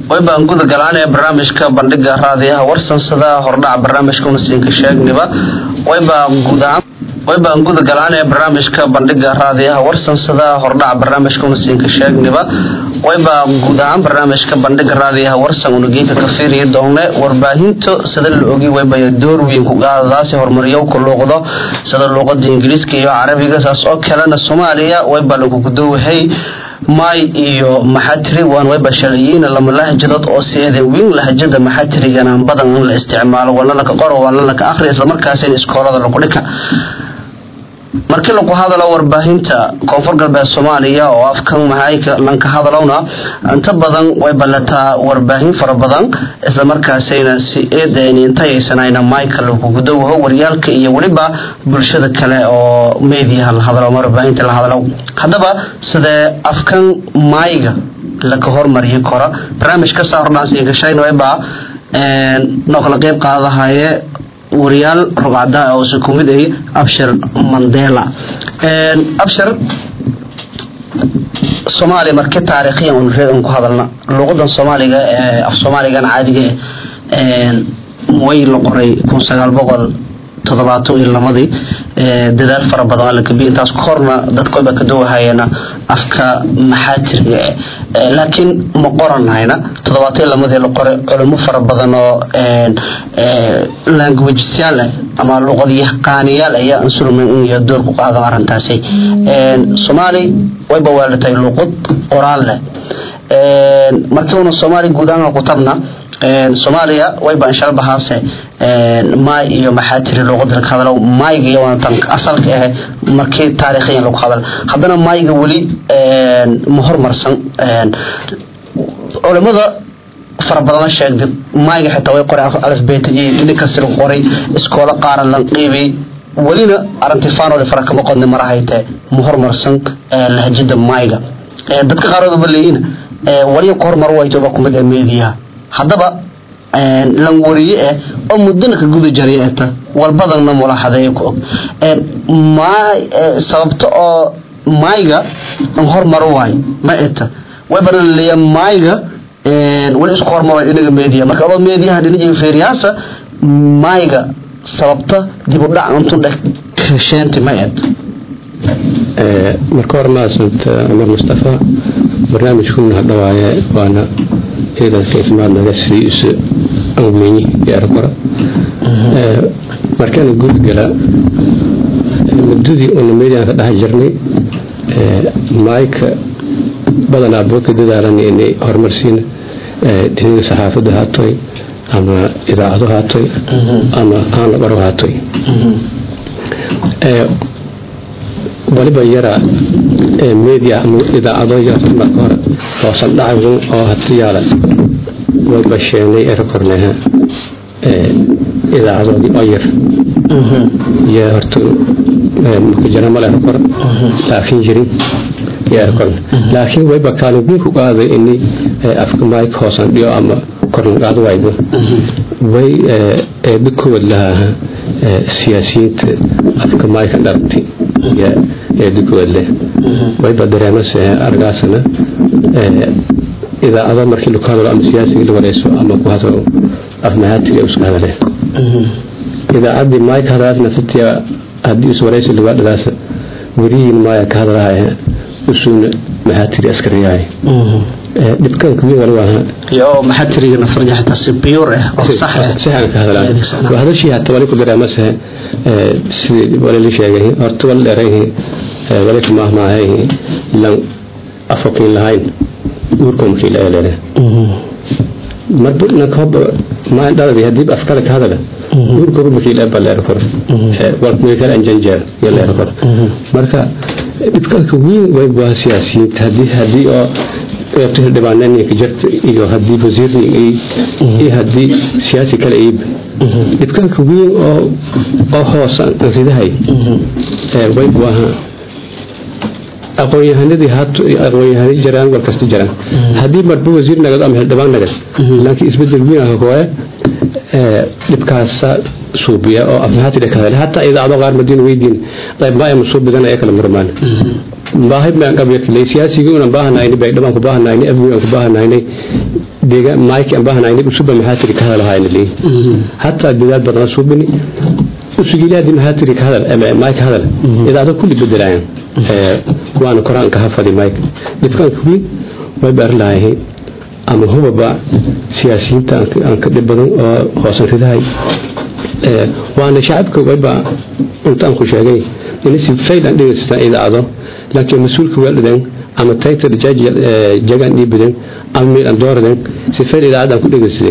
waybaan guda galaan ee barnaamijka bandhiga raadiyaha warsansada hordhaca barnaamijka unasiinka sheegniba waybaa guudaan waybaan guda galaan ee barnaamijka bandhiga raadiyaha warsansada hordhaca barnaamijka unasiinka sheegniba waybaa guud ahaan barnaamijka bandhiga raadiyaha warsan unugeeka ka fiiriya doone warbaahinto sida la ogi waybaya door weyn ku qaadadaasi horumariyo ku luuqdo sida luuqada ingiriiska iyo carabiga saas oo kalena soomaaliya waybaa lagu gudowahay may iyo maxatiri waan wayba sharciyiin lama lahjadood oo seeda weyn lahjada maxatirigana badan in la isticmaalo waana laka qoro waana laka akhriya islamarkaasina iskoolada lagu dhika markii lagu hadalo warbaahinta koonfur galbeed soomaaliya oo afkan mahayka lanka hadalowna inta badan way ballataa warbaahin fara badan islamarkaasayna si eedintayaysanayna mayka lagu gudowaho waryaalka iyo weliba bulshada kale oo mediaha la hadlo ama warbaahinta la hadlo haddaba sidee afkan mayga laka hormariyi kora barnaamij ka saa hordhaansigashayn wayba noo kala qeyb qaadadahaye wariyaal rugcada oo se ku mid ay abshir mandela abshir soomaaliya markii taariikhiyan un reed un ku hadalna luuqadan soomaaliga ee af soomaaligan caadiga way la qoray kun sagaal boqol toddobaatan iyo lamadii dadaal fara badan waa la gabiya intaas korna dadkooba ka dowahayana afka maxaatiriga eh laakiin ma qoranhayna toddobaatan iyo lamadii la qoray culimo fara badan oo languagesyaal eh ama luqad yaqaaniyaal ayaa ansulman iyo door ku qaadan arrintaasi soomaali wayba waalatay luqad qoraal leh markii una soomaali guud ahaan ku tabna soomaaliya wayba inshalbahaase maay iyo maxaa tiri luuqada laga hadalo maayga iyo tan asalka ah markii taariikhiyan lagu hadal haddana maayga weli ma hormarsan culimada fara badana sheegday maayga xitaa way qoray alfbeeta iyo dhinkasi lagu qoray iskoola qaara lan qiibay welina arintifaanooda fara kama qodna marahaytee ma hormarsan lahjada maayga dadka qaarooda leeyiin waliya ku hormar waytoba kumid ee meediyaha haddaba lan wariye eh oo muddana ka guda jaray eta walbadanna mulaxadeeyo ku og sababta oo maayga an hormar waayo ma eta way badan leeya maayga wali isku hormaro dhinaga meediya marka adoo meediyaha dhinaga feeriyaasa maayga sababta dib u dhac untu dhesheenti ma et marka hore mahadsanta cumar mustafa barnaamijkuna hadhawaaye waana ciidanka ismaad naga sii isu awmeyi yaarkora markaana gudgala muddadii una meediyan ka dhex jirnay maayka badanaa boo ka dadaalan inay horumarsiina dhinaga saxaafadda haatoy ama idaacado haatoy ama aan la qaro haatoy waliba yara media ama idaacado yarta marka hore oo saldhacagun oo hatiyaala way basheenay erakorneha idaacadoodii oo yar iyo horta marka jira male erakor laakiin jirin iyo erakor laakiin wayba kaalin weyn ku qaaday ini afka mike hoosan dhiyo ama korlan qaado waydo way eeba kowad lahaa siyaasiyiinta afka mike dharti eedukood leh wayba dareemase argaasana idaacado markii laku hadalo ama siyaasiga la wareyso ama ku hadalo afmahaatiga isku hadale idaacadii maay ka hadalaas nafatiya haddii is wareysi lagaa dhadaasa werihiin maaya ka hadalahaya usuuna mahaatiri askariyahay dhibkan kuwi wali waa iyo maxaatiriga nafarja xitaa si biyuur ah oo sax ah saxan ka hadalaa waa hadashii hata wali ku dareemase sidii wali la sheegay horta wali dheerayhi wali ka maahmaahay lan afokiin lahayn uurkomkii la eelere marba nankoba maan dhaladi hadii afkada ka hadala uurkoba makii la ba leer kor walkumay kala anjanjeer iyo leer kor marka dhibkanka weyn way waa siyaasiyiinta hadii hadii oo qeybta dhibaaneenka jirta iyo hadii wasiirni iyo hadii siyaasi kale iib dhibkanka weyn oo oo hoos ridahay way waaha aqoon-yahanadii aqoon-yahanadii jiraan war kasta jiraan haddii marba wasiir nagad ama xildhibaan nagad laakiin isbedel weyn ah kooye dhibkaasa suubiya oo afmahaati ka hadale hataa idaacado qaar madiina weydiin qayb ma ayma soo bidan ee kala murmaan baahid maan qabyakilay siyaasigii unan baahanayni baydhabaan ku baahanayni abwi aan ku baahanayni deega maayki aan baahnayn usuba maxaa tiri ka hadal hayna leey hatta dadaal badan subini usugilaadi maxaa tiri ka hadal ama maayki hadal idaado kulli bedelayaan ee kuwaan koraan ka hafadi maayki dadkan kuwi way bar laahay ama hubaba siyaasiyiinta aan ka dhib badan oo hoosan ridahay ee waana shacabka wayba intaan ku sheegay in si faydan dhigaysta idaado laakiin mas'uulka waalideen ama title judge jagan dhiibadeen ama meel aan dooradeen si fayl idaacadaan ku dhegaysadeen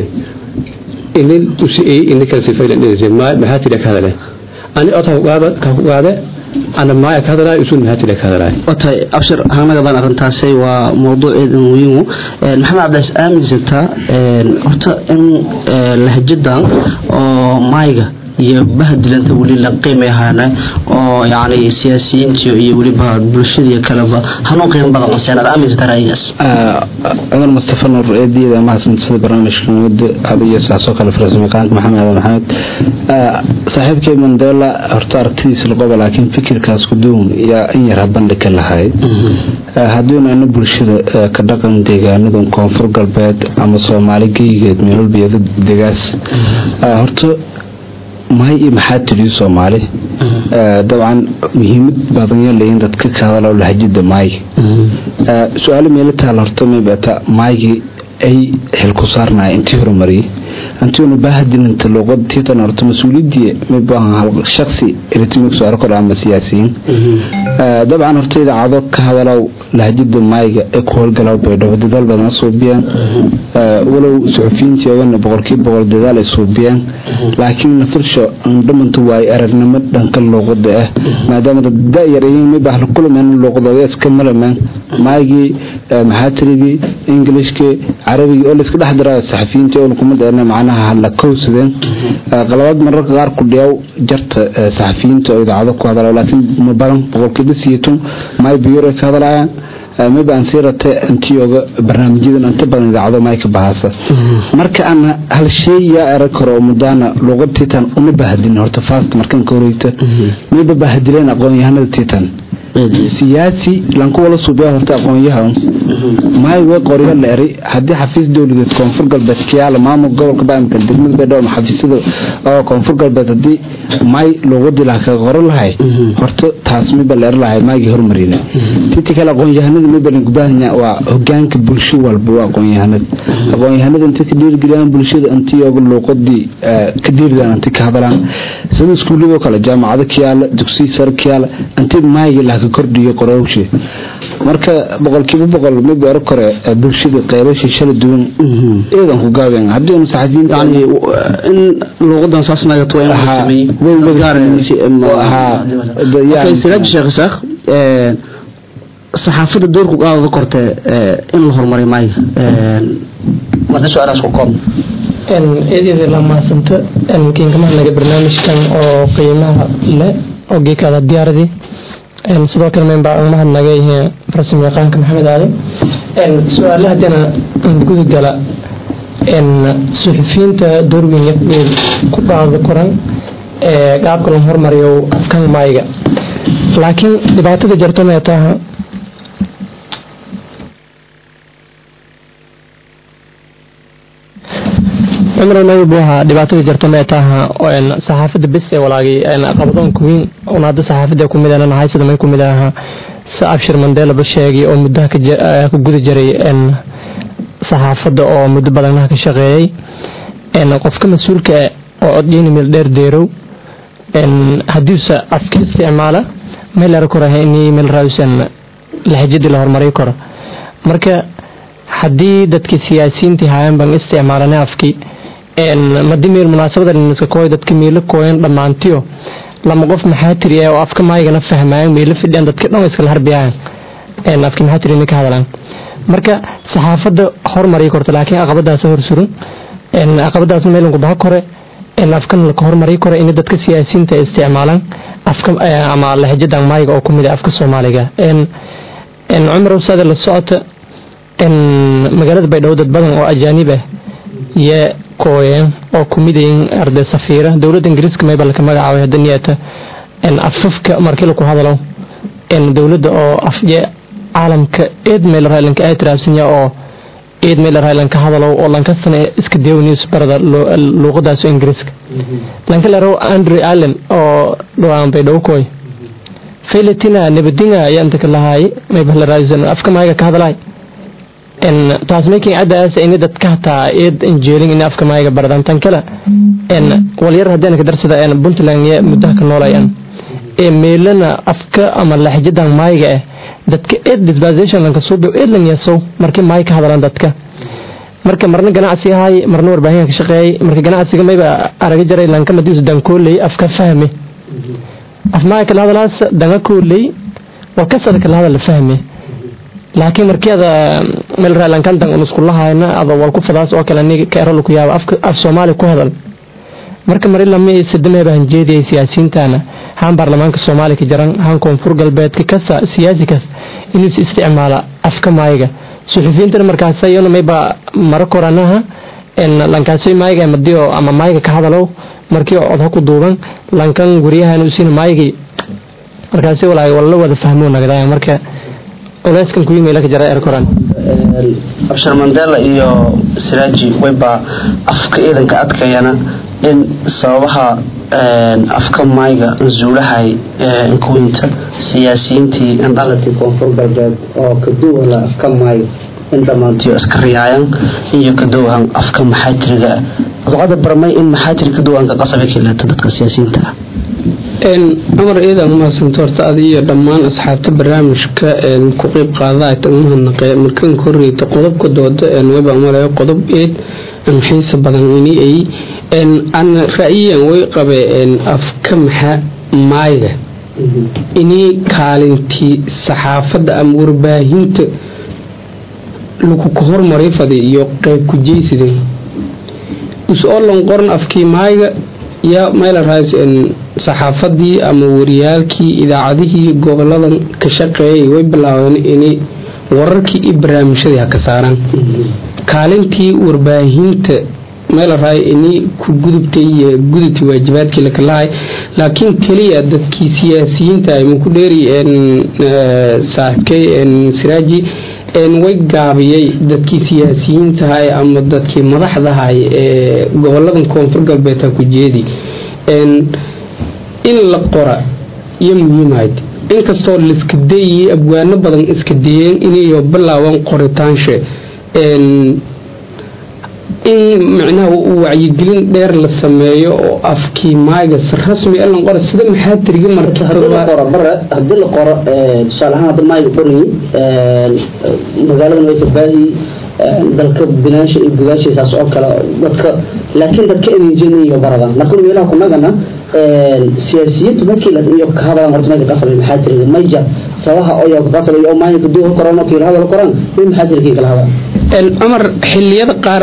inin usiiyey ina kale si faylan dhegaysadeen maxaa tiri ka hadale ani ota ka qaade ana maaya ka hadalay usun maxaa tiri ka hadalay watay abshir hanagadan arrintaasi waa mawduuceeda muhiimu maxamed cabdaas aaminsantaa horta in lahajadan oo maayga iyo bahdilanta weli la qiimayhaana oo yani siyaasiyiinta iyo weliba bulshadii kaleba hanuun qiimo badan qoseen aad aaminsantaa ra'yigaas cumar mustafa nuur eediyada mahadsantada barnaamijka muddo adiyo saasoo kale farsamaqaanka maxamed aadan maxamed saaxiibkay mandela horta aragtidiisa laqoba laakiin fikirkaas kuduun yaa in yar habandhig ka lahay haddiinu ana bulshada ka dhaqan deegaanadan koonfur galbeed ama soomaali geygeed meelwalbiyada degaas horta mahay iyo maxaa tiriyo soomaali dabcan muhiimad badan leeyiin dadka ka hadalo lahajida maayga su-aalo meelo taal horta maybata maaygi ay xil ku saarnaya intii horumariyey antiuna baahadininta luuqad tiitan horta mas-uuliyadii mabaahan hal shaksi eritmig saaro kor ama siyaasiyiin dabcan horta idaacado ka hadalow lahajida maayga ee ku howlgalaw baydhabo dadaal badan suubiyaan walow suxufiyiintii ogana boqolkiiba boqol dadaal ay suubiyaan laakiin nafilsho andhamanta waay aragnimo dhanka luuqada ah maadaama dad da-yar yihiin mibah la kulmeen luuqadooda iska malamaan maygii maxaatirigii ingilishkii carabigii oo laiska dhex dira saxafiyiintii oo kuma dheerna macnaha la kowsadeen qalabaad mararka qaar ku dhiyaw jarta saxafiyiinta oo idaacado ku hadala laakiin ma badan boqolkiiba siitun may biyore ka hadlayaan maba aan sii ratay antioga barnaamijyadan inta badan idaacado may ka bahasa marka aan hal shay yaa erag karo oo mudaana luuqad tiitan uma bahadin horta fast markan ka horeyta mayba bahadileen aqoon-yahanada tiitan siyaasi lanku wala suubiya horta aqoon-yahan maay way qoryo la eray haddii xafiis dowladeed koonfur galbeed kiyaala maamul gobolka baamka degmada baydhabo ama xafiisyada oo koonfur galbeed haddii maay luuqadii laha kaga qoro lahay horta taas miba la eri lahay maagii hormarina tinta kale aqoon-yahanada miba gudahanya waa hogaanka bulsho walba waa aqoon-yahanada aqoon-yahanada inta ka dhiirigeliyaan bulshada intiyooga luuqadii ka dhiirigaan inta ka hadalaan sida iskuuladoo kale jaamacado kiyaala dugsiyi sare kiyaala intii maayga laha ka kordhiyo qorowshe marka boqolkiiba boqol mid ero kore bulshada qeybasha shala duwan eedan ku gaabeen haddii anu saxafiyiinta yani in luuqadan saas nagato waa in la siraaj sheekh isaaq saxaafadda doorku qaadada korte in la horumariyo maayo marka su-aalaas ku koob eedeeda la mahadsanto kiinkamaha naga barnaamijkan oo qiimaha leh oo geekaada diyaaradii sidoo kale membaa aan mahadnagay farsamo yaqaanka maxamed aadan su-aalaha haddana guda gala suxufiyiinta doorweyn ku dhaada koran qaabka la hormariyo afkan maayga laakiin dhibaatada jarto meetaha cumar nabi buu ahaa dhibaatada jarto meetaha saxaafada bes ee walaagay qabadoonka weyn una hadda saxaafada kumid ana nahay sida may kumid ahaa sa abshir mandela ba sheegay oo muddaha ka guda jiray saxaafadda oo muddo badanaha ka shaqeeyey qofka mas-uulka oo codgeyni meel dheer deerow haddiise afka isticmaala meel ara koraha ini meel raawsan lahajadii la horumari karo marka haddii dadka siyaasiyiintii haayaan ban isticmaalana afkii madi meel munaasabada niska kooy dadka meelo kooyan dhammaantiyo lama qof maxaa tiri oo afka maayigana fahmaayan meelo fidhiyaan dadka dhan iskala harbiyaan afka maxaa tiri ka hadlaan marka saxaafadda hormariya korta laakiin aqabadaas horsuran aqabadaas meelanku baha kore afkan laka hormariya kore in dadka siyaasiyiinta ay isticmaalaan afka ama lahajadan maayiga oo kumid afka soomaaliga cumar saade la socota magaalada baydhabo dad badan oo ajaanib ah iyo kooyeen oo kumidayin arday safiira dowladda ingiriiska mayba laka magacaabay hadda niyata afafka markii laku hadalo dowladda oo afje caalamka eed meel raalinka ay tiraabsanya oo eed meel rahay lanka hadalow oo lankastana iska deew news barada luuqadaas ingiriiska lanka laro andre allen oo dhawaan bay dhowkoy faylatina nabadinga ayaa inta ka lahaay may bahlaraasan afka maaga ka hadalaay en taas making cadaas in dadka hataa eed injeelin in afka maaga baradan tan kale en walyar haddii ka darsada en puntland ya muddaha ka noolayan ee meelana afka ama laxjadan maaga ah dadka eed disposition lanka suubi eed lan yasow markii maay ka hadalaan dadka marka marna ganacsi ahay marna warbaahinka ka shaqeeyay marka ganacsiga mayba araga jaray lanka madiisu dankooley afka fahme af maay kala hadalaas danga kooley war kasada kala hadal fahme laakiin markii ada meel raalankan dan unuskulahaayna ada wal ku fadaas oo kale nig ka erol ku yaaba afka af soomaali ku hadal marka mari lama sidameeba hanjeediyay siyaasiyiintana haan baarlamaanka soomaaliya ka jaran haan koonfur galbeedka kasta siyaasi kas inuu is isticmaala afka maayiga suxufiyiintana markaas iyana mayba mara koranaha lankaasoy maayiga madiyo ama maayiga ka hadalow markii cod ha ku duuban lankan guryahan usiina maayigii markaasi walaay wala wada fahmo nagdaya marka culeyskan kuyi meela ka jara er koran abshir mandela iyo siraaji wayba afka ciidanka adkayana in sababaha afka maayga zuulahay inkuwinta siyaasiyiintii indhalatii koonfur galbeed oo kaduwala afka maayga in dhammaantiyo iska riyaayan iyo kaduwahan afka maxaajiriga duqada barmay in maxaajir kaduwanka qasabe kaleeto dadka siyaasiyiinta ah cumar iidan mahadsanto horta adi iyo dhammaan asxaabta barnaamijka ku qeyb qaada mahadnaqe markan horeyta qodobka dooda weba marayo qodob eed xiisa badan ini ay an ra'yiyan way qabe afka maxa maayga ini kaalintii saxaafadda ama warbaahinta lagu ka hormaray faday iyo qeyb ku jeysida is-oolan qoran afkii maayga yaa meelaraas saxaafadii ama wariyaalkii idaacadihii goboladan ka shaqeeyay way bilaabeen inay wararkii iyo barnaamijyadii ha ka saaraan kaalintii warbaahinta meelaraay inay ku gudubtay gudubtay waajibaadkii lakalahay laakiin keliya dadkii siyaasiyiinta ay maku dheeri saaxiibkay siraaji way gaabiyey dadkii siyaasiyiintahay ama dadkii madaxdahay ee goboladan koonfur galbeed ha ku jeedi in la qora iyo muhiimahayd inkastoo laiska dayay abwaano badan iska dayeen inayo bilaaban qoritaanshe in micnaha wacyigelin dheer la sameeyo oo afkii maayga si rasmi lan qora sida maxaa tiriga bare hadii la qoro tusaale ahaan hadda maayga qorayi magaaladan way farbaahi dalka binaansha iyo gudaashiisaas oo kale dadka laakiin dadka idinjeniyo baradan laakiin meelaha kunagana siyaasiyiintu markii iyo ka hadalan horta mayga qasabay maxaa tiriga mayja sabaha oyo ka qasabay oo maayga kaduu qoran oo kiila hadal qoran way maxaa tirigii kala hadal cumar xiliyada qaar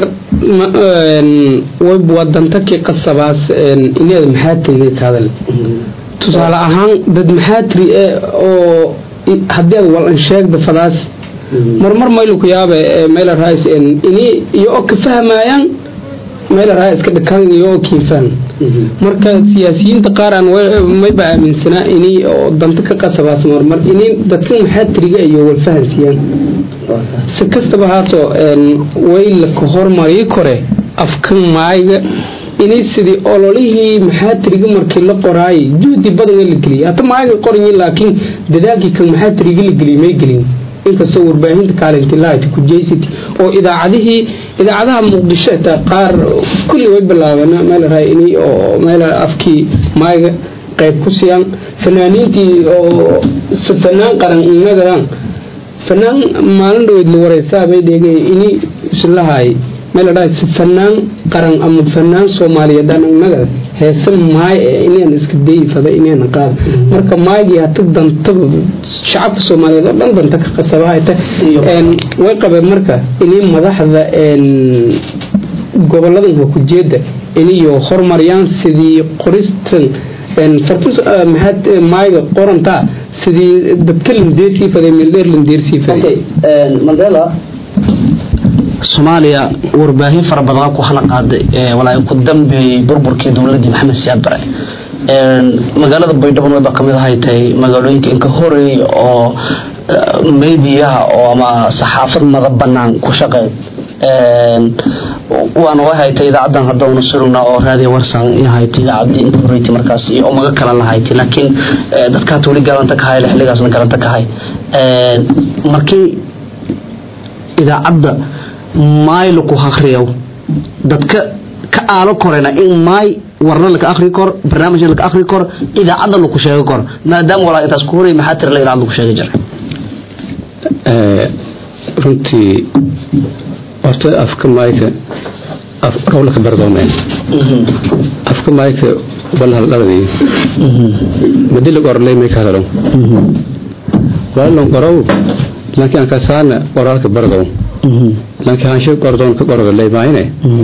wadantaki qasabaas ineeda maxaa tiriga ka hadal tusaale ahaan dad maxaa tiri oo haddii ad walan sheegda fadaas marmar maylu ku yaabe mayla raas ini iyo oo ka fahmayaan mayla raa iska dhakan iyo oo kiifaan marka siyaasiyiinta qaar aan mayba aaminsanaa ini oo danta ka qasabaas marmar ini dadka maxaa tiriga iyo walfahansiiyaan si kastaba haato way laka hormarii kore afkan maayga inay sidii ololihii maxaa tiriga markii la qoraayay juhdi badan la geliyay hata maayga qoranyi laakiin dadaalkii kan maxaa tiriga la geliyay may gelin inkastoo warbaahinta kaalinti lahayd ku jeysati oo idaacadihii idaacadaha muqdisho xitaa qaar kulli way bilaabeen meel raay inay oo meel afkii maayga qayb ku siiyaan fanaaniintii oo fanaan qaran inagadaan fanaan maalin dhaweyd la wareysaa bay dheegay inay islahaay meel dhahay fanaan qaran ama fanaan soomaaliyeed aan inaga heese maay ee inaan iska dayifada inaan qaad marka maagii hata danta shacabka soomaaliyeed oo dhan danta ka qasabahayta way qabeen marka inay madaxda goboladan hokujeeda inayo hormariyaan sidii qoristan fartus maxaad maayga qorantaa sidii dadka landeersii faday meeldheer landeersii faday mandela soomaaliya warbaahin fara badan ku hana qaaday walaa ku dambeeyey burburkii dowladii maxamed siyaad bare magaalada baydhabo wayba kamid ahay tahay magaalooyinka inka horeeyay oo mediyaha oo ama saxaafad mada banaan ku shaqeey waana way haytay idaacadan hadda una surugna oo raadiyo warsan i haytay idaacadii inta horreyti markaas iyo umaga kalan la haytay laakiin dadkaat weli galanta ka hay xilligaasna galanta ka hay markii idaacadda maaylo ku akriyow dadka ka aalo korena in maay warna laka akri kor barnaamijna laka akri kor idaacadda laku sheegi kor maadaama walaa intaas ku horay maxaa tira la idaacad laku sheegi jiray runtii horta afka maayka rowlaka bardoomeen afka maayka walhal dhaladii madilag orley may ka hadalo walon qorow lanki an kasaana qoraalka bardow lanki hanshe qordoon ka qordo leymaayne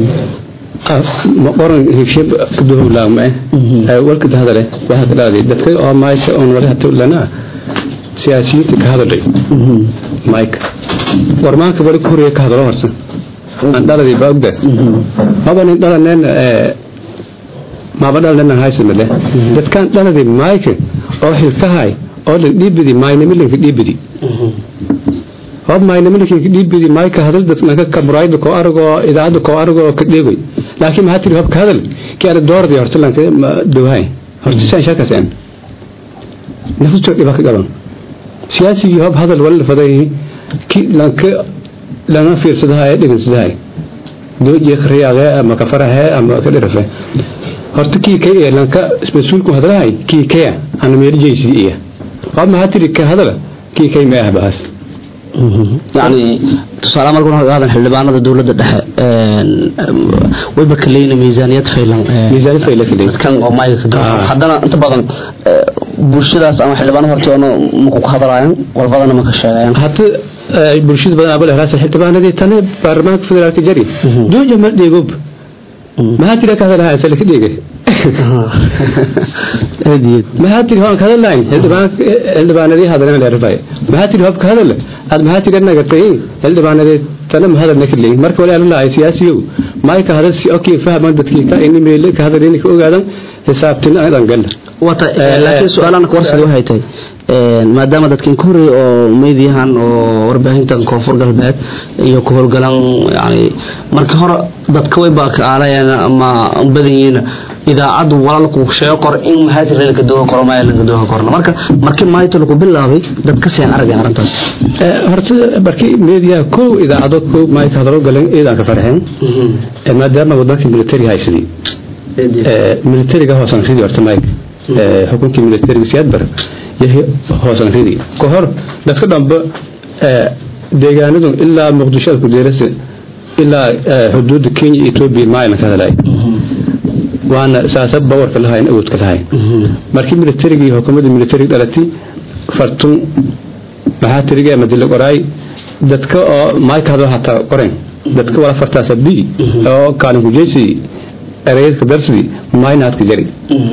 ma qoran higshe kaduhowlaagma eh walka hadale waxa ka dhaaday dadka oo maayka on wali hata lana siyaasiyiinta ka hadalay mike warmaanka wali ku horeeya ka hadalo horsan aan dhaladii baa ogda maba nin dhalaneen maba dhalaneen haysamale dadkaan dhaladii mike oo xilkahay oo la dhiibidi maynamilinka dhiibidi hob maynamilinka dhiibidi mike hadal dadka kaburayda koo argo idaacada koo argo oo ka dheegay laakiin maxaa tiri hobka hadal kii ana doordi horta lanka dowhay horta saan shakaaseen nafustoo dhiba ka gaban siyaasigii hob hadal wala faday ki lanka lana fiirsadahay dhegensadahay dooje khriyaade ama kafarahe ama ka dhirafe horta kii kay ee lanka mas-uulku hadlahay kii kaya ana meel jeysi iya hob maxaa tiri ka hadala kii kay ma ah bahas yani tusaale markuu haadan xildhibaanada dowladda dhexe wayba kaleyna miisaaniyad faylan miisaaniyad faylan kaley dadkan oo maayga ka haddana inta badan bulshadaas ama xildhibaanada horta ono maku ka hadalayan walbadana ma ka sheegayan hata bulshada badan abal helaasa xildhibaanadii tane baarlamaanka federaalka jari dooja ma dheegob maxaa tira ka hadalahay asala ka dheegay maxaa tiri hoan ka hadalayn xildhibaanadii hadalana leerfay maxaa tiri hobka hadal aad maxaa tiri nagatay xildhibaanadii tana ma hadalna ka leeyin marka wali alalahay siyaasiyow maay ka hadal si okay fahman dadkii ka ini meel ka hadal ini ka ogaadan xisaabtina aan gal wata laakiin su-aalana ka warsadi waxay tahay maadaama dadkan ka horeeyay oo meediyahan oo warbaahintan koonfur galbeed iyo ku howlgalan yani marka hore dadka way baa ka aalayeen ama badan yihiin idaacadu walaalku sheego kor in mahaatir laga dooga koro ma laga dooga korna marka markii maayta lagu bilaabay dadka seen aragay arrintaas horta markii meediyaha kow idaacado kow maayka hadalo galeen ciidan ka farxeen maadaama wadanka military haysadii militariga hoosan ridii horta maayka xukunkii militariga siyaad bar yahay hoosan ridii ka hor dadka dhanba deegaanadu ilaa muqdisho ku deerasa ilaa xuduudda kenya iyo etoobiya maayna ka hadalay waana saasa bawarka lahayn awoodka lahayn markii militariga iyo xukuumadda militariga dhalatay fartun maxaa tiriga madila qoraay dadka oo maayka hadal hataa qoren dadka wala fartaasa bi oo kaalin ku jeysi ereyadka darsi maayna hadka jari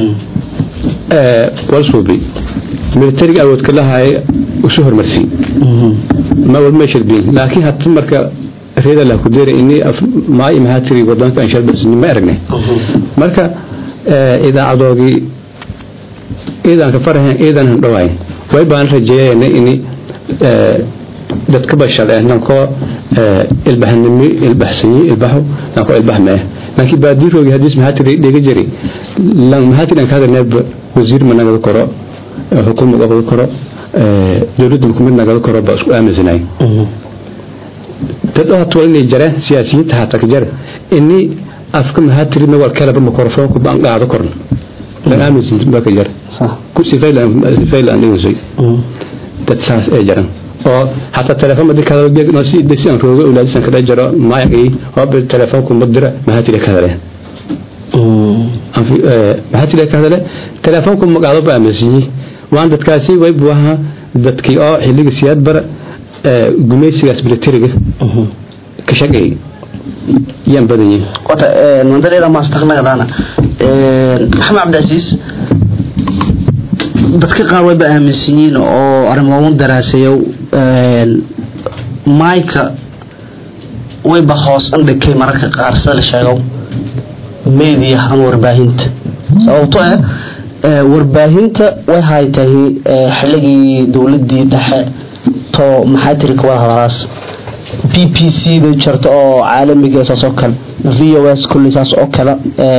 walsuubi militariga awoodka lahaay usu hormarsi ma wal meeshad bin laakiin hata marka reeda la ku deera ini maay maxaa tiri wadanka aan shalbasni ma aragnay marka idaacadoogii ciidan ka farahayn ciidan han dhawayn way baan rajeeyeen ini dadka bashal eh nankoo ilbahanimi ilbaxsanyi ilbaxo nankoo ilbaxmee laakiin baadiiroogi hadiis maxaa tiri dhiga jiri maxaa tiri aan ka hadalneeb wasiir ma nagada koro xukuumad qabada koro dowladda kumid nagada koro baa isku aaminsanay dad hata inay jareen siyaasiyiinta hata ka jare ini afka maxaa tiri mawal kalaba makorofoonku baan qaado korna lan aaminsan baa ka jare sifaylaan dhigasay dad saas ee jaran oo hataa telefoon madi kadalo si desi aan roogo awlaadisan kada jaro maayaqii hoobe telefoonku ma dira maxaa tiri ka hadaleen maxaa tiri ka hadale telefoonku magaado ba aaminsanyi waan dadkaasi way buu ahaa dadkii oo xilliga siyaad bara gumaysigaas militariga ka shaqeeyay yaan badan yihin wata mandaleeda maastaknagadaana maxamed cabdiasiis dadka qaar wayba aaminsan yihiin oo arrimoon daraasayo mayka wayba hoos andhakay mararka qaar sida la sheego media ama warbaahinta sababto eh warbaahinta way haytahay xilligii dowladii dhexe to maxaa tiri kawada hadalaas b p c da jirta oo caalamiga saas oo kale v o s kulli saas oo kale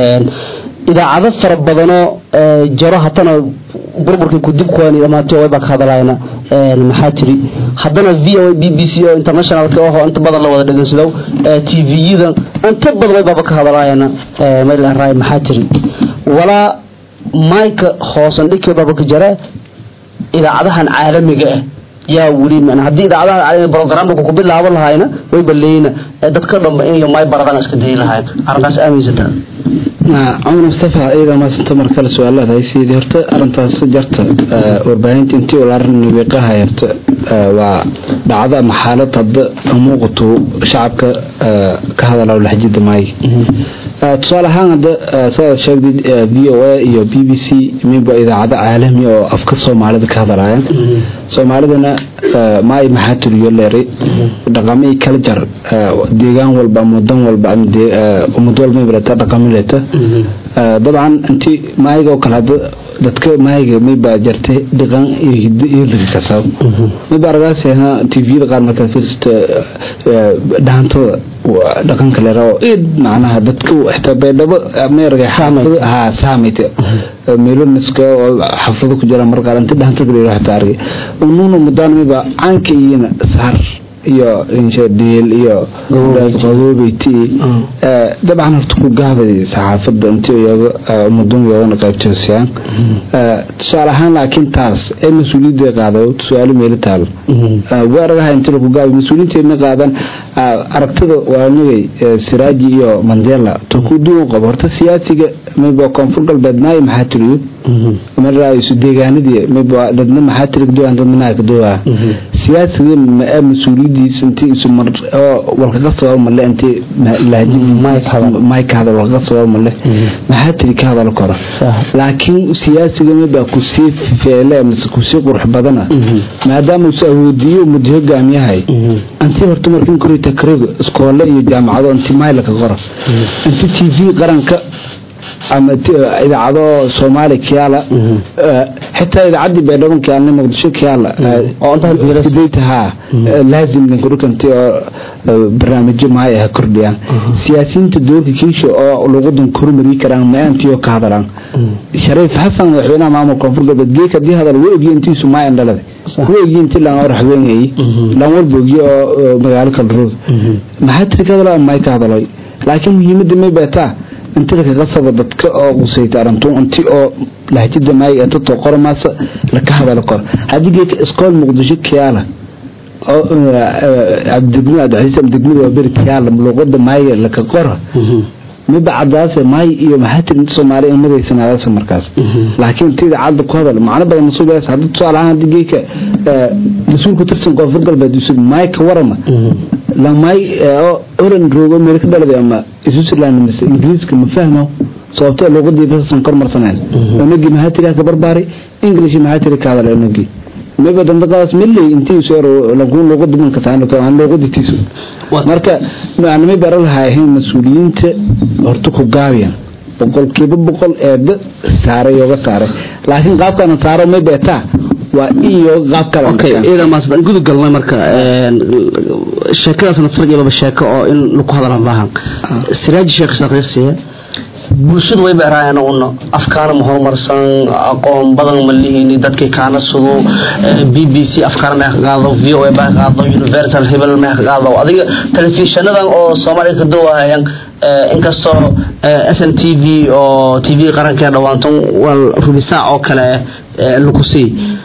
idaacado fara badanoo jaro hatana burburkii kudib kuwan dhamaantay wayba ka hadlayna maxaa tiri haddana v o b b c oo internationalka oo inta badan la wada dhegeysado t v-yada inta badan waybaba ka hadlayna maylaray maxaa tiri walaa mayka hoosan dhikeebaba ka jara idaacadahan caalamiga ah yaa weli man haddii idaacadaha caalamiga programka ku bilaaban lahayna wayba leeyna dadka dhanba in may baradana iska dayi lahayn arrintaas aaminsantaa cumar mustafa iyada maasanta mar kale su-aalaad haysiidii horta arintaas jarta warbaahinta intii ulaarin wiiqaha horta waa dhacdo ama xaalad hadda muuqato shacabka ka hadala laxjida maayo tusaale ahaan hadda sidaad sheegdid v o a iyo b b c miba idaacado caalami oo afka soomaalida ka hadalaya soomaalidana maay maxaa tiriyo leeray dhaqamo kala jar deegaan walba ama wadan walba umad walba mibaleta dhaqamo leeta dabcan inti maayiga oo kale hadda dadka maayiga mayba jartay dhaqan iyo hiddo iyo lirikasab mayba aragaas tviyada qaar markaad fiirsato dhaantada dhaqanka leera oo id macnaha dadka xitaa baydhabo meerga xaafado ha saamayta meeloniska oo xaflado ku jira mar qaar inta dhaantada leera xitaa argay unuuna mudaan mayba caanka iyana saar iyo dheel iyo qaboobeyti dabcan horta ku gaabay saxaafada intii iyaga ummadun iyagana qaybtoosiyaan tusaale ahaan laakiin taas ee mas-uuliyadda qaado su-aalo meelo taalo weeraraha intii lagu gaabay mas-uuliyiinteedna qaadan aragtida waanagay siraaji iyo mandela to ku duwan qabo horta siyaasiga mayba koonfur galbeed maayo maxaa tiriyo mara isu deegaanadii mayba dadna maxaa tiri duwan dadna naa ka duwaa siyaasiga ma mas-uuliyadiisa intii isu mar oo walkaga sabab male intii mike hadal walkaga sabab male maxaa tiri ka hadal karo laakiin siyaasiga mayba kusii feele mise kusii qurux badana maadaama isu awoodiyo muddo hogaamiyahay intii horta markin kori takriib iskoole iyo jaamacado intii mayla ka qora intii t v qaranka ama idaacado soomaali kiyaala xitaa idaacadii baydhaban kiyaalna muqdisho kiyaala ha laazim linkurukanti oo barnaamijyo maay ah kordhiyaan siyaasiyiinta doorka kiisha oo luqadan kormari karaan maantii oo ka hadalaan shariif xasan madaxweynaha maamulka koonfur galbeed geek hadii hadal way ogiye intiisu maayan dhalada way ogiye intii lan raxweynayay lan walba ogiye oo magaalo kala roog maxaa tiri ka hadalo may ka hadaloy laakiin muhiimada may beetaa inti lakaga sabo dadka oo qusayta arintun inti oo lahjada maay inta qoro maasa laka hadalo kor haddii geeka iskool muqdisho kiyaala oo abdegmo abdicasiis abdegmada waa beri kiyaala luqada maay laka qora miba cadaase maay iyo maxaa tiri inta soomaaliya imadaysanaadas markaas laakiin inta idaacadda ku hadal macno badan masuuliyaas hadda tusaale ahaan haddii geeka mas-uul ku tirsan koonfur galbeed yusuf maay ka warama lamay oran roogo meel ka dhalada ama switzerland mise ingiriiska ma fahmo sababtee luqadii basasan kor marsaneen onagi maxaa tiri ka barbaari english maxaa tiri ka hadal onagi mayba dandaqadaas milley intii soo laguun luqada manka taan aan luqaditiisu marka macnamay bara lahaayeen mas-uuliyiinta horta ku gaabiyan boqolkiiba boqol eeba saaray ooga saaray laakiin qaabkana saaro may beetaa waa iyo qaab kale iyada maasban gudu galnay marka sheekadaasna farjibaba sheeko oo in lagu hadala maahan siraaji sheekh saqiisiye bulshadu way beeraayeen una afkaana ma horumarsan aqoon badan ma lihini dadkii kaana sudo b b c afkaana ma ka qaado v o a ma ka qaado universal hebel ma ka qaado adiga telefishanadan oo soomaaliya ka dawahayaan inkastoo s n t v oo t v qarankee dhawaantan wal rubisaac oo kale lagu sii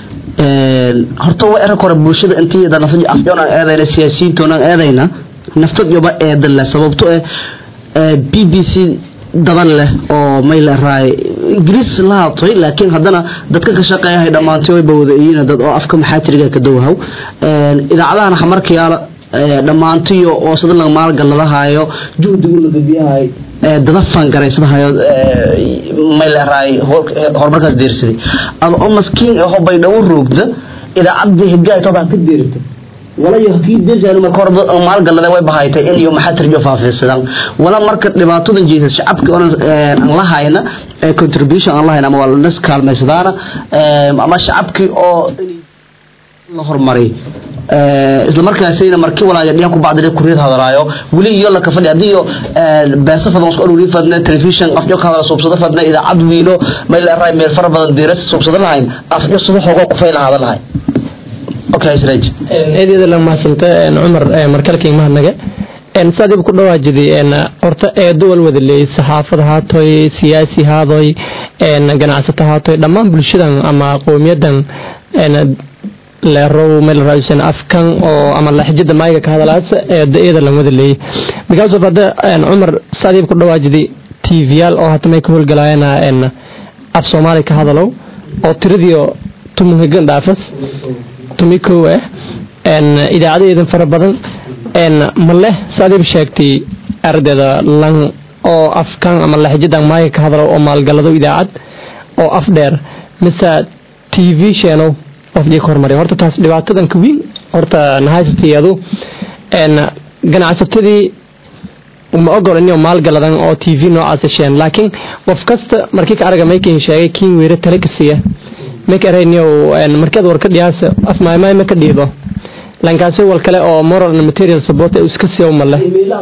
horta waa eran kore bulshada intii nafta afyoon aan eedayna siyaasiyiintoon aan eedayna naftad yoba eedan leh sababto eh b b c daban leh oo may leeraay ingiriis la hadlay laakiin haddana dadka ka shaqeeyahay dhammaantay way bawadayiin dad oo afka maxaatiriga ka dawhaw idaacadahan xamarkayaala dhammaantiyo oo sida laga maalgaladahayo juhdigu la gabiyahay dada fangaraysadhayo may leeraay horumarkaas deersaday ada oo maskiin aho baydhawo roogda idaacadii hidgaay toobaa ka deerta walayo kii deersan marka hore maalgalada way bahaytay in iyo maxaa tirjo faafiisadaan wala marka dhibaatadan jeesas shacabka aan la hayna contribution aan la hayna ama waa las kaalmaysadaana ama shacabkii oo la hormaray isla markaasina markii walaaga dhiyan ku bacdi kuriyad hadalaayo weli iyo la kafadhi hadii iyo beesa fadan isku dhuri fadna television afjo ka hadala suubsada fadna idaacad wiilo meel ray meel fara badan diiras suubsada lahayn afjo sida xogo ku fayl hadalahay okay siraj eedeeda la maasanta cumar markalkii mahadnaga saadiib ku dhawaajiday horta eedo wal wada leeyay saxaafad haatoy siyaasi haadoy ganacsato haatoy dhammaan bulshadan ama qowmiyadan leerow meel raadsan afkan oo ama laxjada maayga ka hadalaas eedo eeda lan wada leeyay because of hadda cumar saadiib ku dhawaajiday tvyaal oo hata may ka howlgalaayana af soomaali ka hadalow oo tiradiio tumunhigan dhaafas tumi kow ah idaacadeedan fara badan ma leh saadiib sheegtay ardeeda lan oo afkan ama laxjadan maayga ka hadalo oo maalgalado idaacad oo af dheer mise t v sheenow qofdii ka hormariya horta taas dhibaatadan ka weyn horta nahaysatiyadu ganacsatadii ma ogol inuu maalgaladan oo t v noocaas sheen laakiin qof kasta markii ka araga maykin sheegay kiin weere tale ka siiya mayka arayniyow markaad warka dhiyaasa afmaaymaay ma ka dhiido lankaasi wal kale oo moral and material support uu iska siiyo male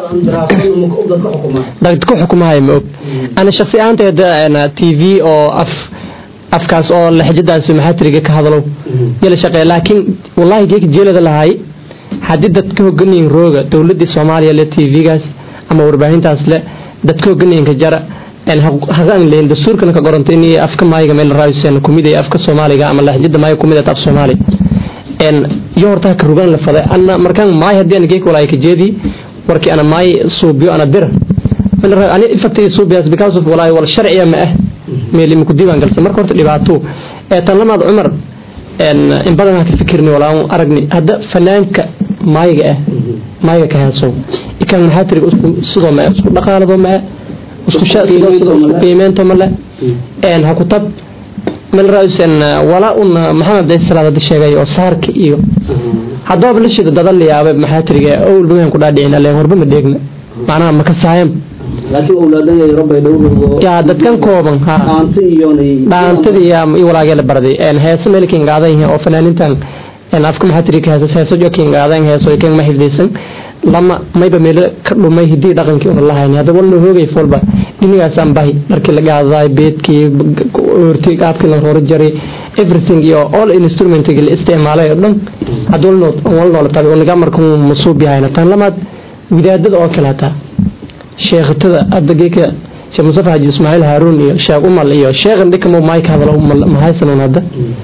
dad ku xukumahay ma og ana shakhsi ahaanteeda t v oo af afkaas oo laxjadaas maxaatiriga ka hadalo yala shaqeeya laakiin wallahi geeka jeelada lahay haddii dad ka hoganiyin rooga dowladii soomaaliya le t v-gaas ama warbaahintaas le dad ka hoganiyinka jara hagaan leyn dastuurkana ka qoranta in afka maayiga meel raadiseen kumid ee afka soomaaliga ama laxjada maayiga kumid af soomaali iyo hortaa ka rugaan la faday ana markaan maay haddii ana geek walaay ka jeedi warkii ana maay suubiyo ana dira ani ifatay suubiyaas because of walaay wal sharciya ma ah meel imku diiwaan galsan marka horta dhibaato ee tan lamaad cumar in badan aan ka fikirni walaa aragni hadda fanaanka maayiga ah maayiga ka heesow ikan maxaa tiri sidoo ma isku dhaqaalado ma isku qiimeento male ha ku tab meel raisen walaa un maxamed day salaad hadda sheegay oo saarka iyo haddaba la shida dadan la yaabay maxaa tiriga owl bagan ku dhaadhicin alleen horba ma dheegna macnaha ma ka saayan laakiin awlaadaya rabay dhowrgo yaa dadkan kooban ha dhaanta iyo dhaantadii iyo walaagee la barday heese meel kiingaadan oo fanaanintan afka maxaa tiri heesas heeso jo kiingaadan heeso kan ma xifdaysan lama mayba meelo ka dhumay hidii dhaqankii una lahayn hadda walna hoogay folba dhinigaasaan bahi dharkii la gaadaay beedkii oortii qaabkii la rooro jaray everything iyo all instrumentigi la isticmaalay oo dhan hadda wal noola tabi unaga markuu masuub yahayna tan lamaad widaadada oo kale hataa sheekhatada hadda geeka sheekh mustafa haji ismaaciil haaruun iyo sheekh umal iyo sheekhan dhikamo maay ka hadalo mahaysanuun hadda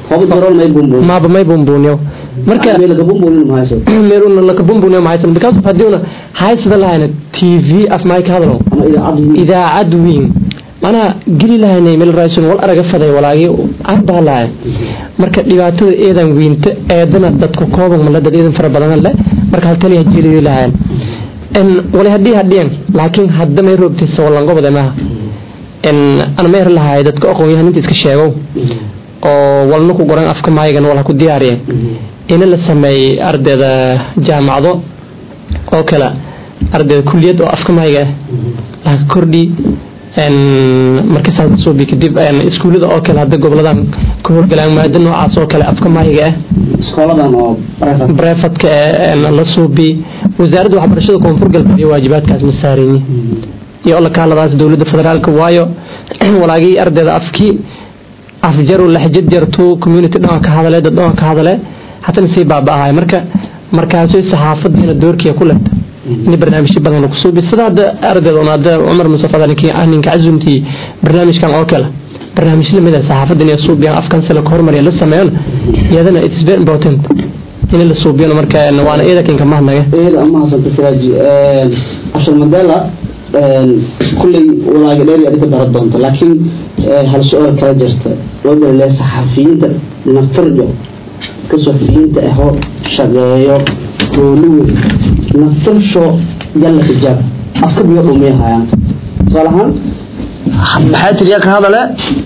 maaba may bumbuuniyo marka meeluna laka bumbuuniyo mahaysan because of haddiuna haysada lahayna t v af maay ka hadalo idaacad weyn manaa geli lahaynay meel raison wal araga faday walaagii arbaa lahay marka dhibaatada eedan weynta eedana dadku kooban male dad eedan fara badan le marka haltaliya jeliyo lahayn wali hadii hadhiyan laakiin hadda may roogtaysa walangobode maaha ana meher lahaay dadka aqoon-yahaninta iska sheegow oo walna ku qoran afka maayigan wal ha ku diyaariyeen ina la sameeyey ardayda jaamacado oo kale ardayda kuliyad oo afka maayiga ah laga kordhi markasaas suubi kadib iskuullada oo kale hadda goboladan ka howlgalaan maado noocaas oo kale afka maayiga ah iskooladan oo brefadka la suubi wasaaradda waxbarashada koonfur galbeed iyo waajibaadkaas ma saarayni iyo lakaaladaas dowladda federaalka waayo walaagii ardayda afkii afjaru laxjad jartu community dhan ka hadale dad dhan ka hadale hatana sii baaba-ahay marka markaasay saxaafadiina doorkiya ku leta in barnaamijyo badan lagu suubi sida hadda ardayda un hadda cumar musafada ninka cazumtii barnaamijkan oo kale barnaamij lamid ah saxaafadda inay suubiyaan afkan sila ka hormariya la sameeyona iyadana it is very important in la suubiyona marka waana eedakinka mahadnaga eeda ama hasanta siraaji cashar madala kulley walaaga dheer adika dara doonta laakiin hal su-aal kala jirta wabale saxafiyiinta naftarjo ka saxafiyiinta ahoo shaqeeyo gooluwe naftarsho jalla xijaab afka biyo dhumay hayaan tusaale ahaan maxaa tiriya ka hadale